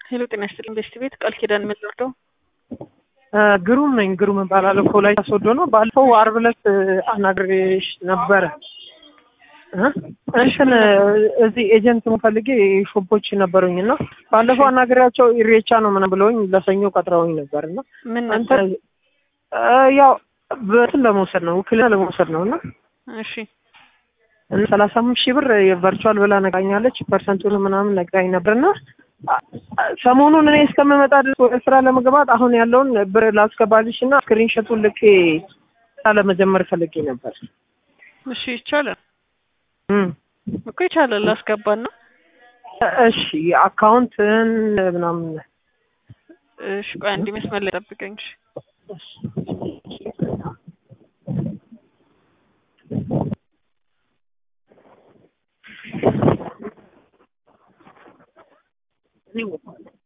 ሄሎ ጤና ይስጥልኝ ቤስት ቤት ቃል ኪዳን የምንወርደው ግሩም ነኝ። ግሩም እባላለሁ። ከወላይታ ሶዶ ነው። ባለፈው ዓርብ ዕለት አናግሬሽ ነበረ። እንትን እዚህ ኤጀንት ፈልጌ ሾፖች ነበሩኝ እና ባለፈው አናግሬያቸው ኢሬቻ ነው ምናምን ብለውኝ ለሰኞ ቀጥረውኝ ነበር እና ምን አንተ ነበር? ያው በትን ለመውሰድ ነው ውክልና ለመውሰድ ነው እና እሺ እና ሰላሳ አምስት ሺህ ብር ቨርቹዋል ብላ ነግራኛለች። ፐርሰንቱን ምናምን ነግራኝ ነበርና ሰሞኑን እኔ እስከምመጣ ድረስ ወደ ስራ ለመግባት አሁን ያለውን ብር ላስገባልሽ እና ስክሪንሾቱን ልኬ ስራ ለመጀመር ፈልጌ ነበር። እሺ ይቻላል እም። እኮ ይቻላል ላስገባና እሺ አካውንትን ምናምን እሺ ቆይ አንድ መስመር ላይ ጠብቀኝ እሺ እኔ